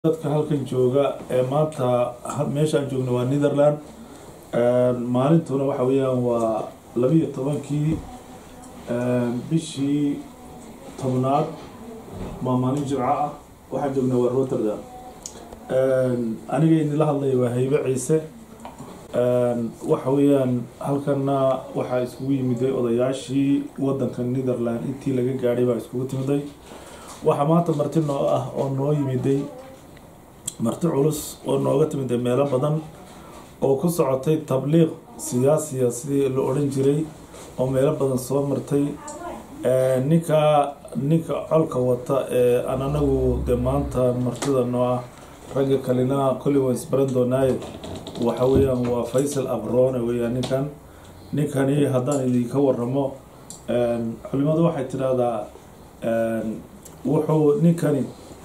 dadka halkan jooga ee maanta meeshaan joogna waa netherland maalintuna waxa weeyaan waa labiyo tobankii bishii tobnaad waa maalin jimco ah waxaan joognaa waa rotterdam aniga idinla hadlaya waa haybe ciise waxa weeyaan halkana waxaa iskugu yimiday odayaashii wadanka netherland intii laga gaadhay baa iskugu timiday waxaa maanta marti noo ah oo noo yimiday marti culus oo nooga timiday meelo badan oo ku socotay tabliiq siyaasiya sidii la odhan jiray oo meelo badan soo martay ninka ninka colka wata ee aan anagu dee maanta martida noo ah ragga kalena kolli waan isbaran doonaaye waxa weeyaan waa faysal abrone weeyaan ninkan ninkani haddaan idinka waramo culimadu waxay tidhaahdaa wuxuu ninkani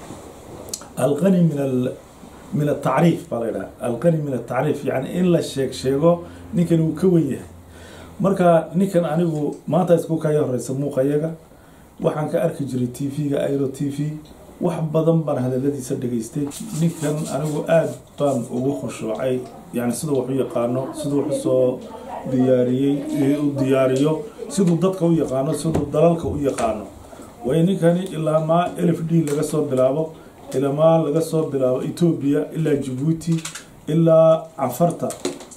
alqani min al min atacriif baa la yidhaha alqani min atacriif yani in la sheeg sheego ninkan uu ka wen yahay marka ninkan anigu maanta isku kaya horeysa muuqayaga waxaan ka arki jiray t v-ga airo t v wax badan baan hadaladiisa dhegaystay ninkan anigu aada baan ugu khushuucay yani siduu wax u yaqaano siduu wax usoo diyaariyey u diyaariyo siduu dadka u yaqaano siduu dalalka u yaqaano way ninkani ilaa maa elf d laga soo bilaabo ilamaa laga soo bilaabo etoobiya ilaa jabuuti ilaa cafarta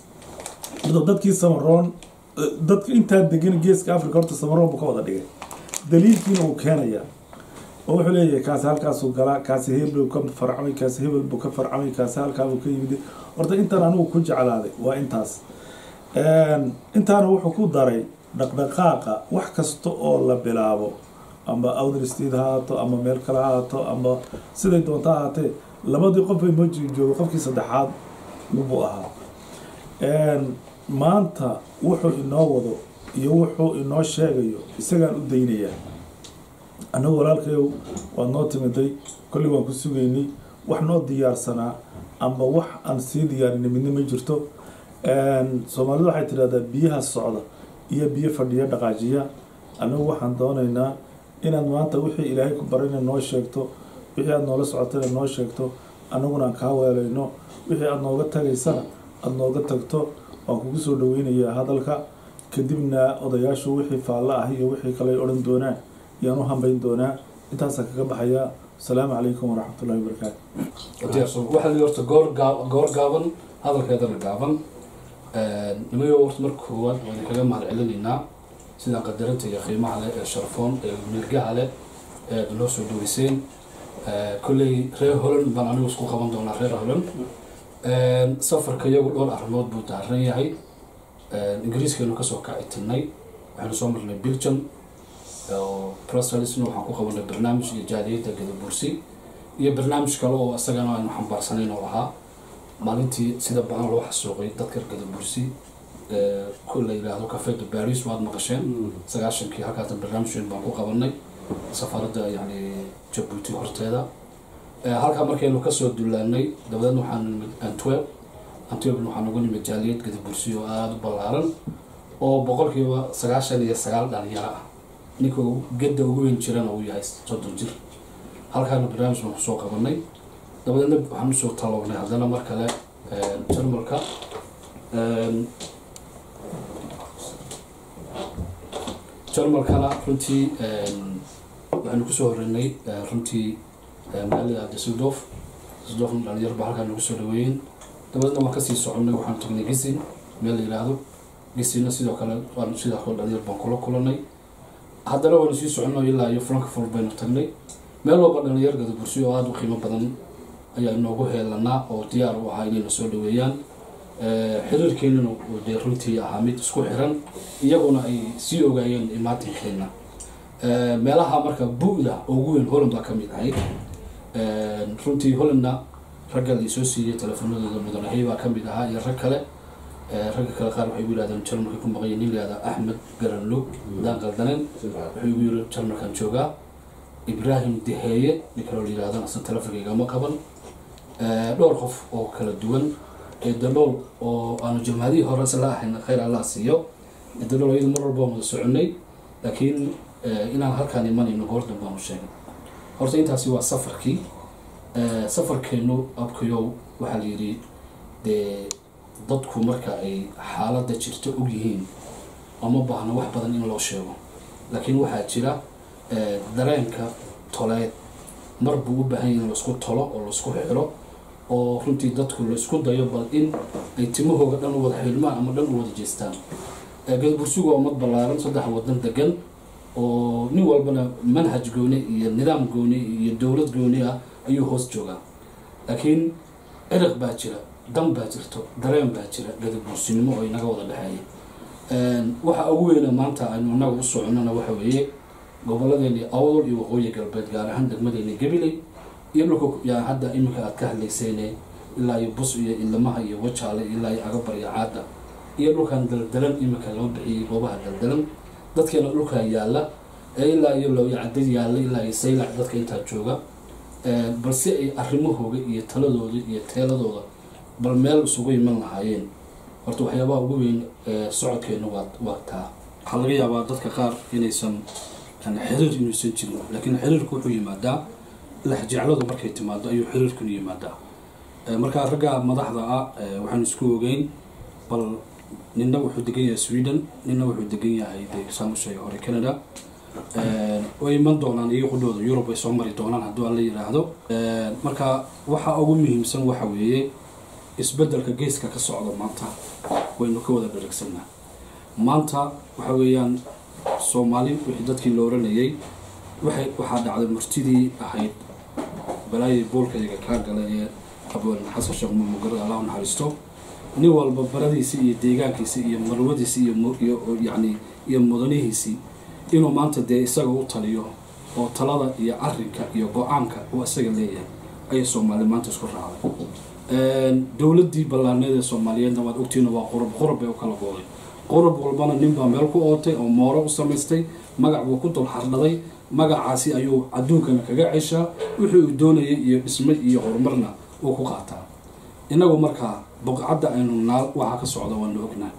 dadkii samaroon dadka intaa degan geeska africa horta samaroon buu ka wada dhigay daliilkiina uu keenaya oo wuxuu leeyahay kaasi halkaasuu galaa kaasi hebel ka farcamay kaasi hebel buu ka farcamay kaasi halkaabuu ka yimid horta intaan anigu ku jeclaaday waa intaas intaana wuxuu ku daray dhaqdhaqaaqa wax kasta oo la bilaabo ama outer state ha ahaato ama meel kale ha ahaato ama siday doonta ahaatee labadii qof ay moji joogo qofkii saddexaad buu ahaa maanta wuxuu inoo wado iyo wuxuu inoo sheegayo isagaan u daynayaa annagu walaalkayow waad noo timiday kolley waan ku sugaynay wax noo diyaarsanaa amba wax aan sii diyaarinay midna ma jirto soomaalidu waxay tidhahdaa biyaha socda iyo biyo fadhiya dhaqaajiya annagu waxaan doonaynaa inaad maanta wixii ilaahay ku barayna noo sheegto wixii aada noola socotayna noo sheegto annaguna aan kaa weelayno wixii aada nooga tagaysana aada nooga tagto waan kugu soo dhaweynayaa hadalka kadibna odayaashu wixii faallo ah iyo wixii kale ay odhan doonaan yaan u hambayn doonaa intaasaan kaga baxayaa asalaamu calaykum waraxmatullahi wabarakaatu waxaa li horta goor gaa goor gaaban hadalkeedana gaaban nimayo horta marka koowaad waan idinkaga mahad celinaynaa sidaan qadarinta iyo qiimaha leh ee sharfoon ee mirgaha leh ee ad noo soo dhaweyseen kolley reer holland baan anigu isku qaban doonaa reer holland safarka iyagu dhowr arrimood buu daaran yahay ingiriiskaynu kasoo kacitinay waxaynu soo marnay belgium oo brusselsna waxaan ku qabanay barnaamij iyo jaaliyadda gadabursi iyo barnaamij kale oo isagana aynu xambaarsanayn oo ahaa maalintii sida badan loo xasuuqay dadka gadabursi ku la yidhaahdo cafeda baris waad maqasheen sagaashankii halkaasna barnaamij weyn baan ku qabanay safaaradda yani jabuuti horteeda halkaa markaynu kasoo dullaanay dabadeedna waxaan nimid antwerp antwerpna waxaan ugu nimid jaaliyad gadabursi oo aada u ballaaran oo boqolkiiba sagaashan iyo sagaal dhalinyaro ah ninka gedda ugu weyn jirana uu yahay soddon jir halkaana barnaamij baan kusoo qabanay dabadeedna waxaan usoo talownay haddana mar kale jarmalka jarmalkana runtii waxaynu kusoo horeynay runtii magaalada dusseldorf dusseldorfna dhalinyar baa halkaa nagu soo dhaweeyeen dabadeedna waan kasii soconay waxaan tagnay gisin meel la yidhaahdo gisinna sidoo kale waan sidaa kale dhalinyar baan kula kulanay haddana waanu sii soconno ilaa iyo frankfort baynu tagnay meel walba dhalinyar gadabursi oo aada u qiimo badan ayaa inoogu heelanaa oo diyaar u ahaa inayna soo dhaweeyaan xiriirkeenana uu dee runtii ahaa mid isku xiran iyaguna ay sii ogaayeen imaatinkeena meelaha marka bu-da ugu weyn holland baa ka mid ahayd runtii hollandna ragga la soo siiyey teleefanadooda mudanahay baa ka mid ahaa iyo rag kale ragga kale qaar waxay gu yihahdeen jarmalka ku maqanya nin la yihahda axmed garanlug hadaan qaldaneen wuxuu igu yiri jarmalkan joogaa ibrahim deheeye nin kaloo la yihahdan asan telefonkygama qaban dhowr qof oo kala duwan edalool oo aanu jamhadihii hore isla ahayn khayr allah siiyo edalool iyadu mar walba wada soconay laakiin inaan halkaan imanayno goordan baanu sheegay horta intaasi waa safarkii safarkeenu abkayow waxaa la yidhi dee dadku marka ay xaaladda jirta og yihiin oma baahno wax badan in loo sheego laakiin waxaa jira dareenka toleed mar buu u baahan yahay in laisku tolo oo laisku xiro oo runtii dadku laisku dayo bal in ay timahooga dhan u wada xidhmaan ama dhan u wada jeestaan galbursuga ummad ballaaran saddex wadan degan oo nin walbana manhaj gooni iyo nidaam gooni iyo dowlad gooni ah ayuu hoos joogaa laakiin ciraq baa jira dan baa jirto dareen baa jira gadabursinimo oo inaga wada dhexeeya waxa ugu weyna maanta aynu inaga u soconona waxa weeye gobolladeeni awdol iyo waqooyi galbeed gaar ahaan degmadeeni gabiley iyo dhulka yaa hadda iminka aad ka hadlaysayne ilaa iyo bus iyo ilamaha iyo wajaale ilaa iyo agabar iyo caada iyo dhulkan daldalan iminka loo bixiyey goobaha daldalan dadkeena dhulkaa yaalla ee ilaa iyo looyacadad yaalla ilaa iyo saylac dadka intaa jooga balse ay arrimahooga iyo taladooda iyo teeladooda bal meel isugu iman lahaayeen horta waxyaabaha ugu weyn socodkeena waa waa taa waxaa laga yaabaa dadka qaar inaysan xiriir inuusan jirin laakiin xiriirku wuxuu yimaadaa laxjecladu markay timaado ayuu xiriirkunu yimaadaa markaa ragga madaxda ah waxaan isku ogeyn bal nina wuxuu degan yahay sweden nina wuxuu degan yahay de saan u sheegay hore canada way iman doonaan iyo qudhooda yurub ay soo mari doonaan hadduu alla yidhaahdo marka waxa ugu muhiimsan waxa weeye isbeddelka geeska ka socda maanta waynu ka wada dharagsanaa maanta waxa weeyaan soomaali wixii dadkii la oranayay waxay waxaa dhacday martidii ahayd balaayay boolkayga kaa gala ee abwaan xasan sheekh mumugarada allah u naxariisto nin walba baradiisi iyo deegaankiisi iyo marwadiisi iyo yani iyo mudanihiisii inuu maanta dee isaga u taliyo oo talada iyo arinka iyo go-aanka uu isaga leeyahay ayay soomaali maanta isku raacday dowladii ballaaneed ee soomaaliyeedna waad ogtiina waa qurub qurub bay u kala gooday qurub walbana ninbaa meel ku ootay oo mooro u samaystay magac buu ku dul xardhaday magacaasi ayuu adduunkana kaga ceshaa wixii uu doonayay iyo dhisme iyo horumarna uu ku qaataa inagu markaa boqcadda aynu naal waxaa ka socda waanu ognaa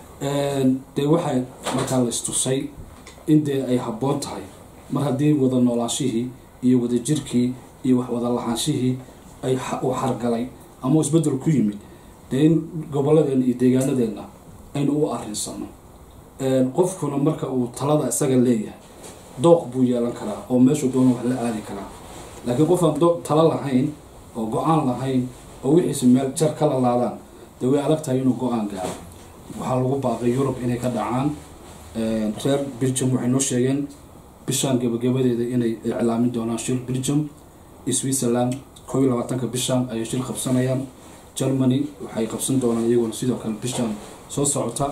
dee waxay markaa la istusay in dee ay habboon tahay mar haddii wada noolaanshihii iyo wada jirkii iyo wax wada lahaanshihii ay uu xargalay ama isbeddel ku yimid dee in gobolladeenna iyo deegaanadeenna aynu u arrinsano qofkuna marka uu talada isaga leeyahay dooq buu yeelan karaa oo meeshuu doona wax la aadi karaa laakiin qof aan talo lahayn oo go-aan lahayn oo wixiisi meel jar ka lalaadaan dee way adag tahay inuu go-aan gaaro waxaa lagu baaqay yurub inay ka dhacaan reer belgium waxay noo sheegeen bishaan gebagabadeeda inay iclaamin doonaan shir belgium switzerland koo iyo labaatanka bishaan ayay shir qabsanayaan germany waxay qabsan doonaan iyaguna sidoo kale bishaan soo socota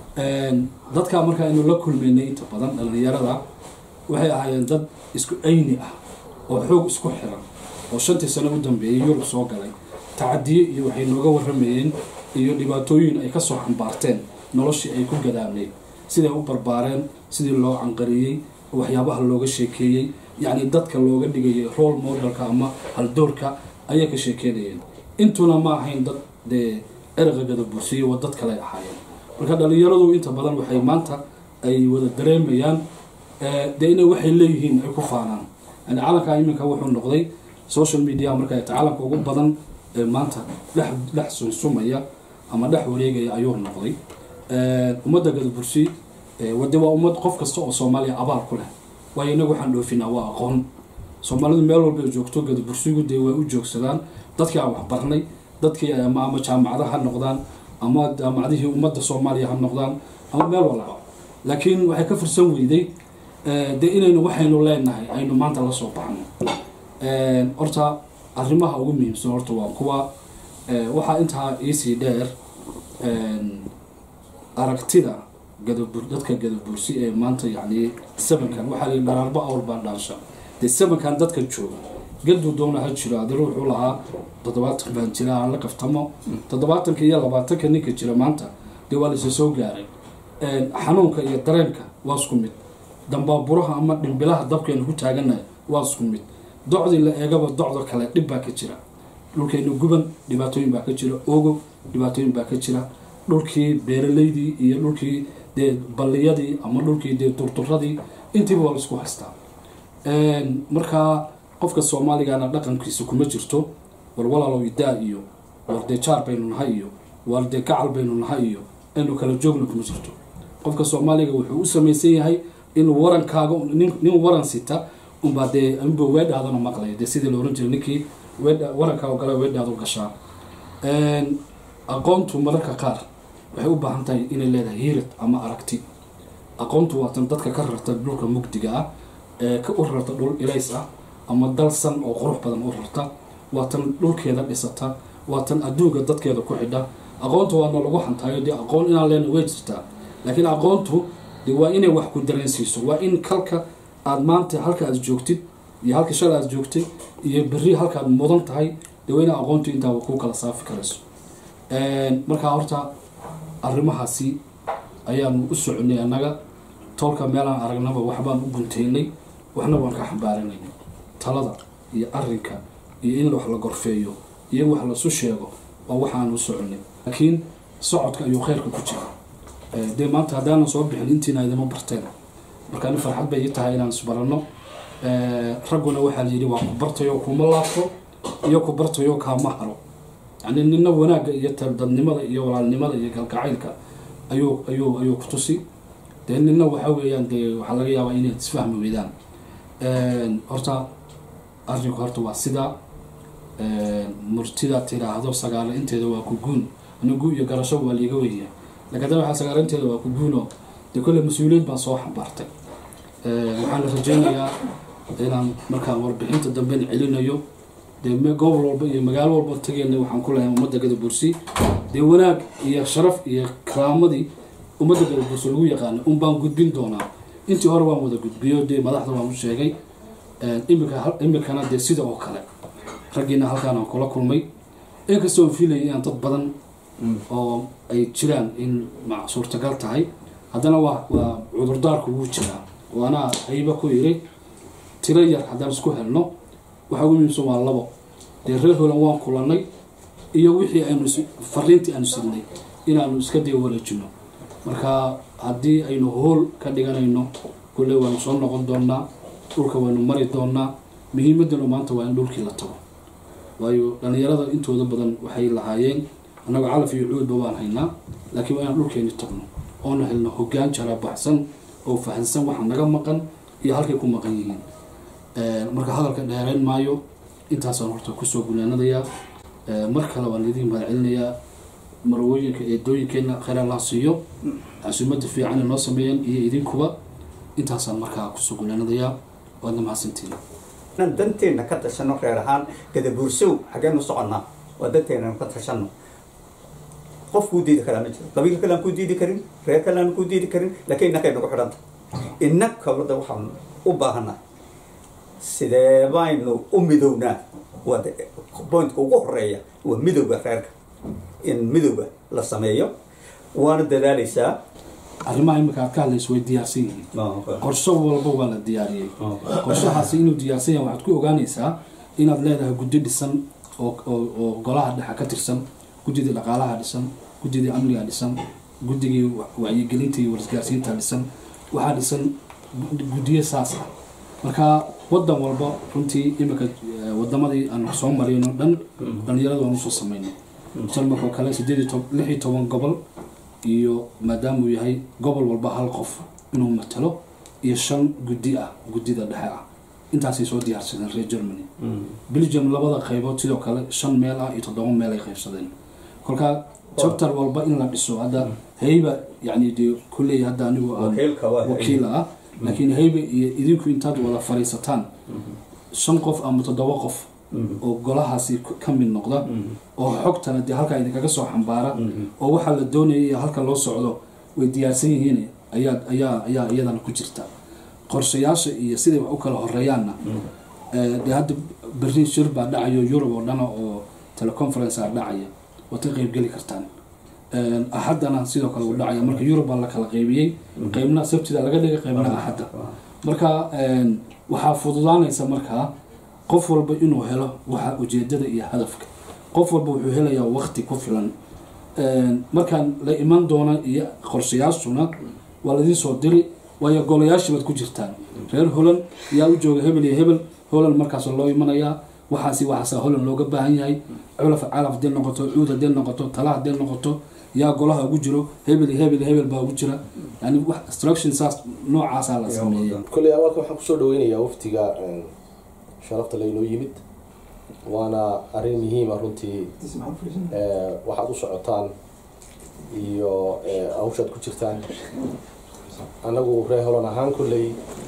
dadkaa markaa aynu la kulmaynay inta badan dhalinyarada waxay ahaayeen dad isku ayni ah oo xoog isku xiran oo shantii sano u dambeeyay yurub soo galay tacadiye iyo waxay nooga waramayeen iyo dhibaatooyin ay kasoo xambaarteen noloshii ay ku gadaamneyd siday u barbaareen sidii loo canqariyey waxyaabaha looga sheekeeyey yacni dadka looga dhigayay role modelka ama haldoorka ayay ka sheekeynayeen intuna ma ahayn dad dee erqa gadabursiye waa dad kale ahaayeen marka dhalinyaradu inta badan waxay maanta ay wada dareemayaan dee inay waxay leeyihiin ay ku faanaan yani calanka iminka wuxuu noqday social media marka ay calanka ugu badan ee maanta dhex dhex sunsumaya ama dhex wareegaya ayuu noqday ummadda gadabursi wade waa ummad qof kasta oo soomaaliya abaal ku leh waayo inagu waxaan dhoofinaa waa aqoon soomaalidu meel walba ay joogto gadabursigu dee way u joogsadaan dadkii aan waxbarnay dadkii ama ama jaamacadaha ha noqdaan ama jaamacadihii ummadda soomaaliya ha noqdaan ama meel walba laakiin waxay ka fursan weyday dee inaynu waxaynu leenahay aynu maanta la soo baxno horta arrimaha ugu muhiimsan horta waa kuwa waxaa intaa iisii dheer aragtida gadabur dadka gadabursi ee maanta yacni sabankan waxaa la dharaarba awr baa dhaansha dee sabankan dadka jooga gaduu doona ha jiro adina wuxuu lahaa toddobaatan baan jira aan la kaftamo toddobaatanka iyo labaatanka ninka jira maanta dee waa laysa soo gaaray xanuunka iyo dareenka waa isku mid dambaaburaha ama dhimbilaha dabkeenu ku taaganahay waa isku mid docdii la eegaba docdo kale dhib baa ka jira dhulkeenu guban dhibaatooyin baa ka jira ogo dhibaatooyin baa ka jira dhulkii beeraleydii iyo dhulkii dee balliyadii ama dhulkii dee durduradii intiiba waa laisku haystaa markaa qofka soomaaligana dhaqankiisa kuma jirto war walaalow idaa iyo war dee jaar baynu nahay iyo war dee gacal baynu nahay iyo aynu kala joogna kuma jirto qofka soomaaliga wuxuu u samaysan yahay in warankaaga nin nin waran sita unbaa dee unba weedhaadana maqlaya dee sidii la oran jiray ninkii weedha warankaaga gala weedhaadu gashaa aqoontu mararka qaar waxay u baahan tahay inay leedahay hiirad ama aragti aqoontu waatan dadka ka rarta dhulka mugdiga ah ee ka u rarta dhul ilays ah ama dalsan oo qurux badan u rarta waatan dhulkeeda dhisata waatan adduunka dadkeeda ku xidha aqoonta waana lagu hantaayo dee aqoon inaan leena way jirtaa laakiin aqoontu de waa inay wax ku dareensiiso waa in kalka aad maanta halka aad joogtid iyo halka shalay aad joogtay iyo berri halkaad mudan tahay de waa ina aqoontu intaa ku kala saafi karayso markaa horta arrimahaasi ayaanu u soconay annaga tolka meelaan aragnaba waxbaan u guntaynay waxna waan ka xambaaranaynay talada iyo arrinka iyo in wax la gorfeeyo iyo in wax lasu sheego waa waxaan u soconay laakiin socodka ayuu khayrka ku jira dee maanta haddaanan soo bixin intiina idima barteen marka ani farxad bay ii tahay inaan isbaranno ragguna waxaa la yidhi waa ku bartayo kuma laabto iyo ku bartayo kaama haro yani nina wanaagga iyo dadnimada iyo walaalnimada iyo galgacaylka ayuu ayuu ayuu ku tusi dee nina waxa weeyaan dee waxaa laga yaabaa inay isfahmi weydaan horta arrinku horta waa sidaa murtida tiraahdo sagaalo inteeda waa ku guun anigu iyo garasho waa liiga weyya laakiin hadda waxaa sagaalo inteeda waa ku guuno dee kolle mas-uuliyad baan soo xambaartay waxaan la rajaynayaa inaan markaan warbixinta damben celinayo dee gobol walba iyo magaalo walba tageyna waxaan ku lehay ummadda gadabursi dee wanaag iyo sharaf iyo karaamadii ummadda gadabursi lagu yaqaana un baan gudbin doonaa intii hore waan wada gudbiyo dee madaxda waan u sheegay imika imikana dee sida oo kale raggiina halkaan aan kula kulmay inkastoo aan fiilayay inaan dad badan oo ay jiraan in ma suurtagal tahay haddana waa waa cudurdaarku wuu jiraa oo anaa hayba ku yiri tiro yar haddaan isku helno waxaa ugu muhiimsan waa labo dee reer holan waan kulannay iyo wixii aynu fariintii aanu sidnay inaanu iska dee wareejino marka haddii aynu hool ka dhiganayno kulle waanu soo noqon doonaa dhulka waynu mari doonaa muhiimadanu maanta waa in dhulkii la tago waayo dhallinyarada intooda badan waxay lahaayeen annagoo calaf iyo cuudba waan haynaa laakiin waa inaan dhulkeeni tagno oonu helno hoggaan jara baxsan oo fahansan waxa naga maqan iyo halkay ku maqan yihiin marka hadalka dheerayn maayo intaasaan horta kusoo gunaanadayaa mar kale waan idiin mahadcelinayaa marwooyinka eedooyinkeenna khayr allah siiyo casuumada fiican noo sameeyeen iyo idinkuba intaasaan markaa kusoo gunaanadayaa waadna mahadsantiin inaan danteena ka tashano reer ahaan gadabuursow xaggeen u soconnaa waa danteena ka tashano qof kuu diidi karaa ma jiro qabiil kale aan kuu diidi karin reer kale aan kuu diidi karin laakiin innakay nagu xidhanta innaka wadda waxaan u baahanaa sidee baynu u midownaa waa pointka ugu horeeya waa midowga reerka in midowga la sameeyo waana dadaalaysaa arrimaha imika aad ka hadlayso way diyaarsan yihiin qorsho walba waa la diyaariyey qorshahaasi inuu diyaarsan yahay waxaad ku ogaanaysaa inaad leedahay guddi dhisan oo oo oo golaha dhexa ka tirsan guddidii dhaqaalaha dhisan guddidii amniga dhisan guddigii wacyigelinta iyo warisgaarsiinta dhisan waxaa dhisan guddiyo saas ah marka wadan walba runtii imika wadamadii aan soo marayno dhan dhalinyarada waan usoo samaynay salmarkoo kale sideed iyo tob lix iyo toban gobol iyo maadaama uu yahay gobol walba hal qof inuu matalo iyo shan guddi ah guddida dhexe ah intaasay soo diyaarsadeen reer germany belgium labada qaybood sidoo kale shan meel ah iyo toddoba meel ay qaybsadeen kolkaa chapter walba in la dhiso hadda hayba yani dee kulley hadda anigu aan wakiil ah laakiin hayba iyo idinku intaad wada fariisataan shan qof ama toddoba qof oo golahaasi ka mid noqda oo xogtana dee halkaa idinkaga soo xambaara oo waxaa la doonaya iyo halka loo socdo way diyaarsan yihiin ayaa ayaa ayaa iyadana ku jirta qorshayaasha iyo siday wax u kala horeeyaanna dee hadda berri shir baa dhacayo yurub oo dhana oo teleconference a dhacaya waad ka qeybgeli kartaan axaddana sidoo kale uu dhacaya marka yurub baa la kala qeybiyey qeybna sabtida laga dhigay qeybna axadda marka waxaa fududaanaysa markaa qof walba inuu helo waxa ujeedada iyo hadafka qof walba wuxuu helayaa waqti ku filan markaan la iman doona iyo qorshayaashuna waa laidin soo diri waayo golayaashii baad ku jirtaan reer holan yaa u jooga hebel iyo hebel holland markaas loo imanayaa waxaasi waxaasa holland looga baahan yahay culaf calaf hadee noqoto cuud hadee noqoto tala hadee noqoto yaa golaha ugu jiro hebel hebel hebel baa ugu jira yani wax instruction saas noocaasaa la sameeya kolley awalka waxaan kusoo dhaweynayaa waftiga sharafta laynoo yimid waana arrin muhiima runtii Eh, waxaad u socotaan iyo eh, hawshaad ku jirtaan annagu reer holan ahaan kolley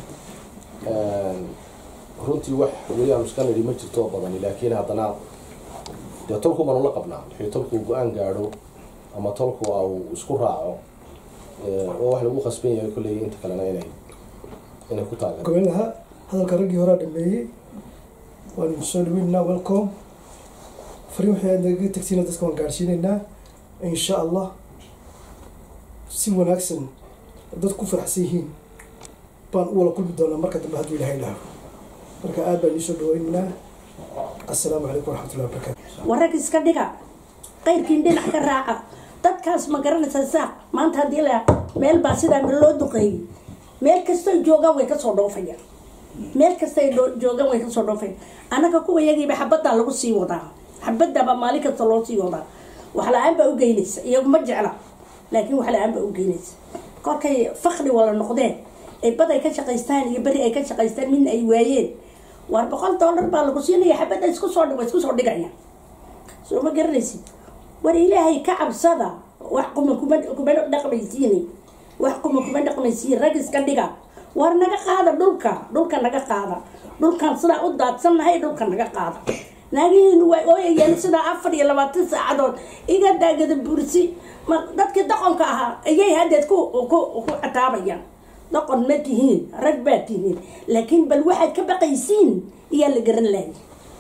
runtii wax weli aan iska nidhi ma jirto badani laakiin haddana dee tolku baanu la qabnaa wixii tolku go-aan gaadho ama tolku au isku raaco eh, waa wax lagu khasban yahay kolley inta kalena inay inay ku taagan goyn lahaa hadalka raggii horaa dhameeyey waanu soo dhaweynaa welcome fariin waxay aad nagaga tagsiina dadka waan gaadhsiinaynaa insha allah si wanaagsan dad ku faraxsan yihiin baan u wala kulmi doonaa marka dambe hadduu ilahay dhaho marka aad baan iisoo dhaweynaynaa assalaamu calaykum waraxmatullahi wabarakaatu warag iska dhiga qayrkiin dhinac ka raaca dadkaas ma garanaysaa saaq maanta haddii la meel baa sidaa loo duqeeyey meel kastay joogaan way kasoo dhoofayaan meel kastay dho- joogaan way kasoo dhoofayaan annaga kuwa yagiiba xabaddaa lagu sii wadaa xabaddaabaa maalin kasta loo sii wadaa wax la-aan baa u geynaysa iyagu ma jecla laakiin wax la-aan baa u geynaysa kolkay fakri wala noqdeen ay bad ay ka shaqaystaan iyo beri ay ka shaqaystaan midna ay waayeen waar boqol dollar baa lagu siinaya xabadda isku soo dhig isku soo dhigaya soo ma garanaysid war ilaahay ka cabsada wax kuma kuma kuma dhaqmaysiini wax kuma kuma dhaqmaysiin rag iska dhiga war naga qaada dhulka dhulka naga qaada dhulkan sidaa u daadsannahay dhulka naga qaada naagihiinu way ooyayeen sidaa afar iyo labaatan saacadood iga daagada bursi ma dadkii doqonka ahaa ayay haddeed ku ku ku cataabayaan doqon ma tihiin rag baa tihiin laakiin bal waxaad ka baqaysiin iyaa la garan laayay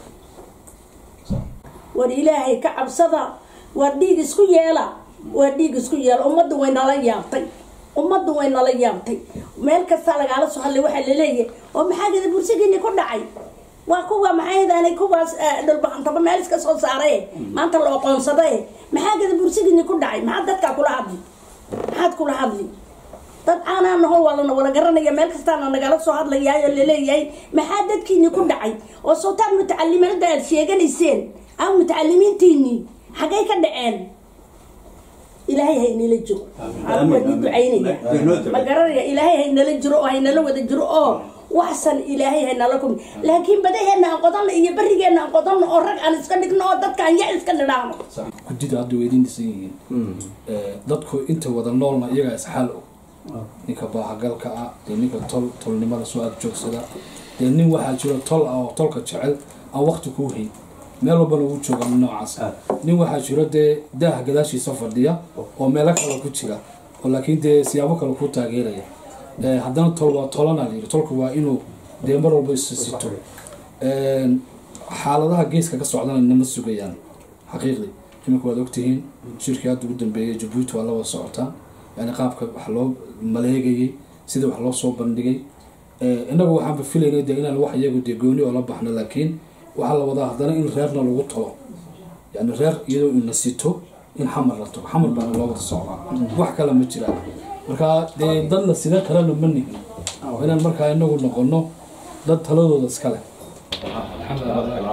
war ilaahay ka cabsada waa dhiig isku yeela waa dhiig isku yeela ummaddu way nala yaabtay ummaddu way nala yaabtay meel kasta lagaala soo hadlay waxaa laleeyahay oo maxaa gada bursigiini ku dhacay waa kuwa maxaydaanay kuwaas dhulbaqantaba meel iska soo saaraye maanta la oqoonsadae maxaa gada bursigiini ku dhacay maxaad dadkaa kula hadli maxaad kula hadli dad caanaa naho waa lana wala garanaya meel kastaana nagala soo hadlayaayo laleeyahay maxaa dadkiini ku dhacay oo sawtaad mutacaliminada aad sheeganayseen aa mutacalimiintiinii xaggay ka dhaceen ilaahay haynala jiro waa nii ducaynaya ma garanaya ilaahay haynala jiro oo haynala wada jiro oo waxsan ilaahay haynala kulmi laakiin badaheena aan qodanno iyo berigeena aan qodanno oo rag aan iska dhigno oo dadka aan ya iska nidhaahno guddida hadda way idin dhisan yihiin Eh, dadku inta wada noolna iyagaa isxaal og ninka baahagalka ah dee ninka tol tolnimada soo ag joogsada dee nin waxaa jiro tol ah oo tolka jecel aan waqti kuu hayn meel walbana ugu jooga nin noocaas nin waxaa jiro dee daaha gadaashiisa fadhiya oo meelo kale ku jira oo laakiin dee siyaabo kale ku taageeraya Eh, haddana tol waa tolana la yidhi tolku waa inuu dee mar walba isu sito Een, xaaladaha geeska ka socdana nama sugayaan xaqiiqdii imika waad ogtihiin shirkii hadda ugu dambeeyay jabuuti waa la wada socotaa yani qaabka wax loo maleegayay sida wax loo soo bandhigay Eh, innagu waxaanba filaynay dee inaan wax iyagu dee gooni oo la baxno laakiin waxaa la wadaa haddana in reerna lagu tolo yani reer iyadoo ina sito in xamar la tago xamar baana loo wada socdaa wax kale ma jiraan marka dee dadna sida kalena ma nihin waa inaan markaa inagu noqono dad taladooda iska leh الحمد لله رب العالمين